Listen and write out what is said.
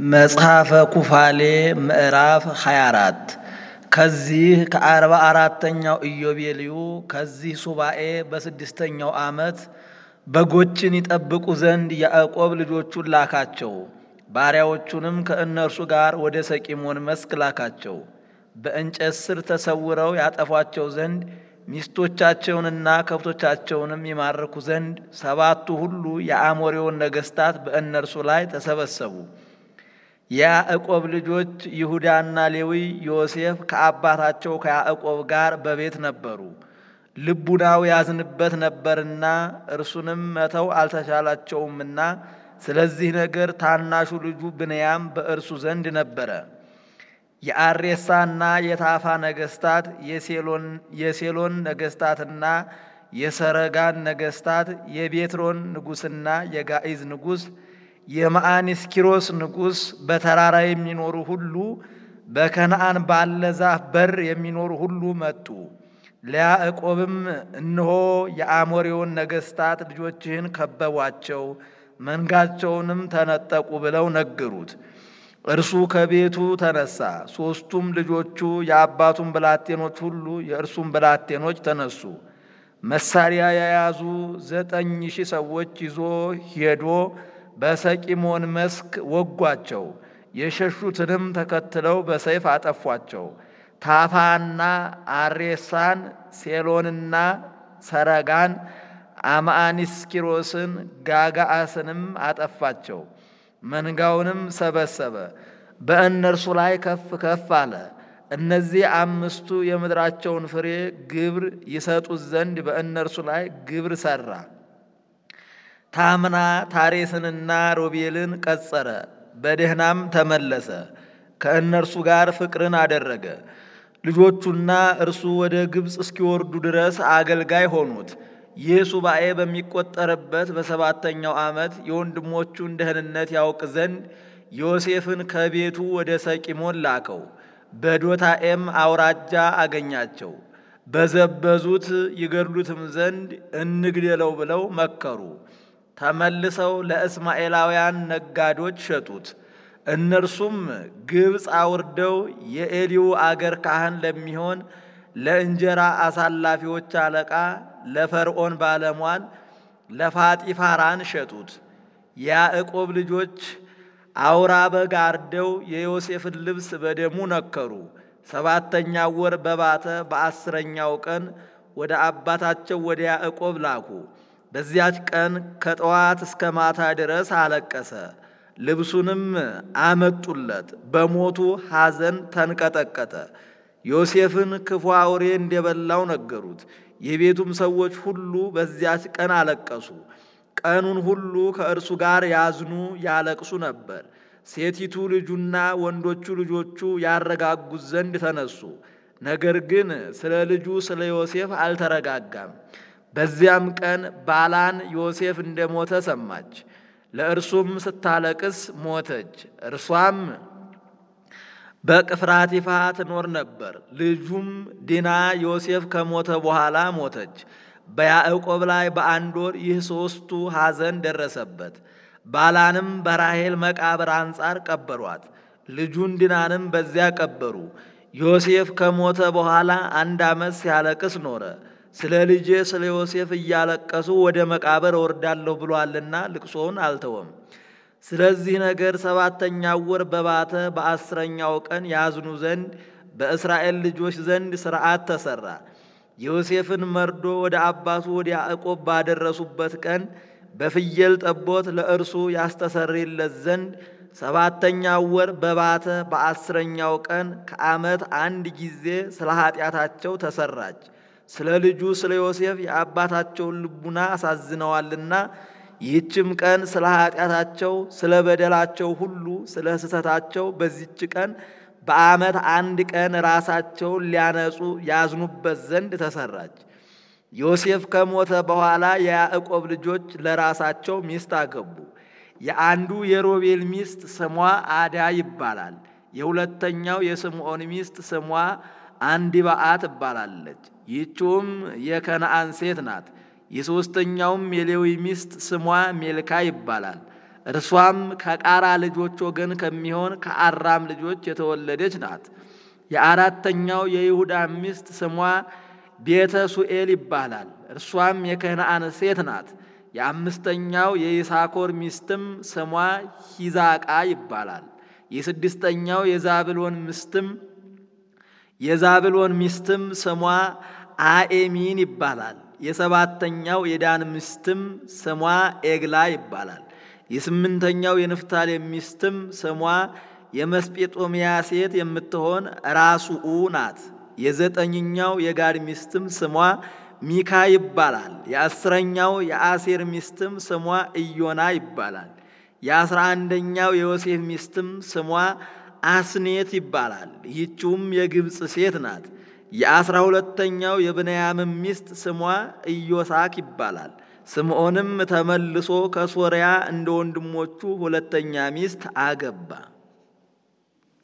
መጽሐፈ ኩፋሌ ምዕራፍ 24 ከዚህ ከአርባ አራተኛው ኢዮቤልዩ ከዚህ ሱባኤ በስድስተኛው ዓመት በጎችን ይጠብቁ ዘንድ ያዕቆብ ልጆቹን ላካቸው። ባሪያዎቹንም ከእነርሱ ጋር ወደ ሰቂሞን መስክ ላካቸው። በእንጨት ስር ተሰውረው ያጠፏቸው ዘንድ ሚስቶቻቸውንና ከብቶቻቸውንም ይማርኩ ዘንድ ሰባቱ ሁሉ የአሞሬውን ነገሥታት በእነርሱ ላይ ተሰበሰቡ። የያዕቆብ ልጆች ይሁዳና ሌዊ ዮሴፍ ከአባታቸው ከያዕቆብ ጋር በቤት ነበሩ። ልቡናው ያዝንበት ነበርና እርሱንም መተው አልተቻላቸውምና ስለዚህ ነገር ታናሹ ልጁ ብንያም በእርሱ ዘንድ ነበረ። የአሬሳና የታፋ ነገሥታት የሴሎን ነገሥታትና የሰረጋን ነገሥታት የቤትሮን ንጉሥና የጋኢዝ ንጉሥ የማአኒስኪሮስ ንጉሥ በተራራ የሚኖሩ ሁሉ በከነአን ባለ ዛፍ በር የሚኖሩ ሁሉ መጡ። ለያዕቆብም እነሆ የአሞሬውን ነገሥታት ልጆችህን ከበቧቸው፣ መንጋቸውንም ተነጠቁ ብለው ነገሩት። እርሱ ከቤቱ ተነሳ። ሦስቱም ልጆቹ የአባቱን ብላቴኖች ሁሉ የእርሱም ብላቴኖች ተነሱ። መሳሪያ የያዙ ዘጠኝ ሺህ ሰዎች ይዞ ሄዶ በሰቂሞን መስክ ወጓቸው። የሸሹትንም ተከትለው በሰይፍ አጠፏቸው። ታፋና አሬሳን፣ ሴሎንና ሰረጋን፣ አማአኒስኪሮስን፣ ጋጋአስንም አጠፋቸው። መንጋውንም ሰበሰበ፣ በእነርሱ ላይ ከፍ ከፍ አለ። እነዚህ አምስቱ የምድራቸውን ፍሬ ግብር ይሰጡት ዘንድ በእነርሱ ላይ ግብር ሠራ። ታምና ታሬስንና ሮቤልን ቀጸረ፣ በደህናም ተመለሰ። ከእነርሱ ጋር ፍቅርን አደረገ። ልጆቹና እርሱ ወደ ግብፅ እስኪወርዱ ድረስ አገልጋይ ሆኑት። ይህ ሱባኤ በሚቆጠርበት በሰባተኛው ዓመት የወንድሞቹን ደህንነት ያውቅ ዘንድ ዮሴፍን ከቤቱ ወደ ሰቂሞን ላከው። በዶታኤም አውራጃ አገኛቸው። በዘበዙት ይገድሉትም ዘንድ እንግደለው ብለው መከሩ። ተመልሰው ለእስማኤላውያን ነጋዶች ሸጡት። እነርሱም ግብፅ አውርደው የኤሊው አገር ካህን ለሚሆን ለእንጀራ አሳላፊዎች አለቃ ለፈርዖን ባለሟል ለፋጢፋራን ሸጡት። የያዕቆብ ልጆች አውራ በግ አርደው የዮሴፍን ልብስ በደሙ ነከሩ። ሰባተኛው ወር በባተ በአስረኛው ቀን ወደ አባታቸው ወደ ያዕቆብ ላኩ። በዚያች ቀን ከጠዋት እስከ ማታ ድረስ አለቀሰ። ልብሱንም አመጡለት። በሞቱ ሐዘን ተንቀጠቀጠ። ዮሴፍን ክፉ አውሬ እንደበላው ነገሩት። የቤቱም ሰዎች ሁሉ በዚያች ቀን አለቀሱ። ቀኑን ሁሉ ከእርሱ ጋር ያዝኑ ያለቅሱ ነበር። ሴቲቱ ልጁና ወንዶቹ ልጆቹ ያረጋጉት ዘንድ ተነሱ። ነገር ግን ስለ ልጁ ስለ ዮሴፍ አልተረጋጋም። በዚያም ቀን ባላን ዮሴፍ እንደሞተ ሰማች። ለእርሱም ስታለቅስ ሞተች። እርሷም በቅፍራቲፋ ትኖር ነበር። ልጁም ዲና ዮሴፍ ከሞተ በኋላ ሞተች። በያዕቆብ ላይ በአንድ ወር ይህ ሦስቱ ሐዘን ደረሰበት። ባላንም በራሔል መቃብር አንጻር ቀበሯት። ልጁን ዲናንም በዚያ ቀበሩ። ዮሴፍ ከሞተ በኋላ አንድ ዓመት ሲያለቅስ ኖረ። ስለ ልጄ ስለ ዮሴፍ እያለቀሱ ወደ መቃብር እወርዳለሁ ብሏልና ልቅሶውን አልተወም። ስለዚህ ነገር ሰባተኛው ወር በባተ በአስረኛው ቀን ያዝኑ ዘንድ በእስራኤል ልጆች ዘንድ ሥርዓት ተሠራ። የዮሴፍን መርዶ ወደ አባቱ ወደ ያዕቆብ ባደረሱበት ቀን በፍየል ጠቦት ለእርሱ ያስተሰርይለት ዘንድ ሰባተኛው ወር በባተ በአስረኛው ቀን ከዓመት አንድ ጊዜ ስለ ኃጢአታቸው ተሰራች። ስለ ልጁ ስለ ዮሴፍ የአባታቸውን ልቡና አሳዝነዋልና ይህችም ቀን ስለ ኃጢአታቸው ስለ በደላቸው ሁሉ ስለ ስህተታቸው በዚች ቀን በዓመት አንድ ቀን ራሳቸውን ሊያነጹ ያዝኑበት ዘንድ ተሰራች። ዮሴፍ ከሞተ በኋላ የያዕቆብ ልጆች ለራሳቸው ሚስት አገቡ። የአንዱ የሮቤል ሚስት ስሟ አዳ ይባላል። የሁለተኛው የስምዖን ሚስት ስሟ አንዲባአ ትባላለች። ይህችውም የከነአን ሴት ናት። የሦስተኛውም የሌዊ ሚስት ስሟ ሜልካ ይባላል። እርሷም ከቃራ ልጆች ወገን ከሚሆን ከአራም ልጆች የተወለደች ናት። የአራተኛው የይሁዳ ሚስት ስሟ ቤተ ሱኤል ይባላል። እርሷም የከነአን ሴት ናት። የአምስተኛው የይሳኮር ሚስትም ስሟ ሂዛቃ ይባላል። የስድስተኛው የዛብሎን ሚስትም የዛብሎን ሚስትም ስሟ አኤሚን ይባላል። የሰባተኛው የዳን ሚስትም ስሟ ኤግላ ይባላል። የስምንተኛው የንፍታሌም ሚስትም ስሟ የመስጴጦሚያ ሴት የምትሆን ራሱኡ ናት። የዘጠኝኛው የጋድ ሚስትም ስሟ ሚካ ይባላል። የአስረኛው የአሴር ሚስትም ስሟ ኢዮና ይባላል። የአስራ አንደኛው የዮሴፍ ሚስትም ስሟ አስኔት ይባላል። ይህችውም የግብፅ ሴት ናት። የአስራ ሁለተኛው የብንያምም ሚስት ስሟ ኢዮሳክ ይባላል። ስምዖንም ተመልሶ ከሶርያ እንደ ወንድሞቹ ሁለተኛ ሚስት አገባ።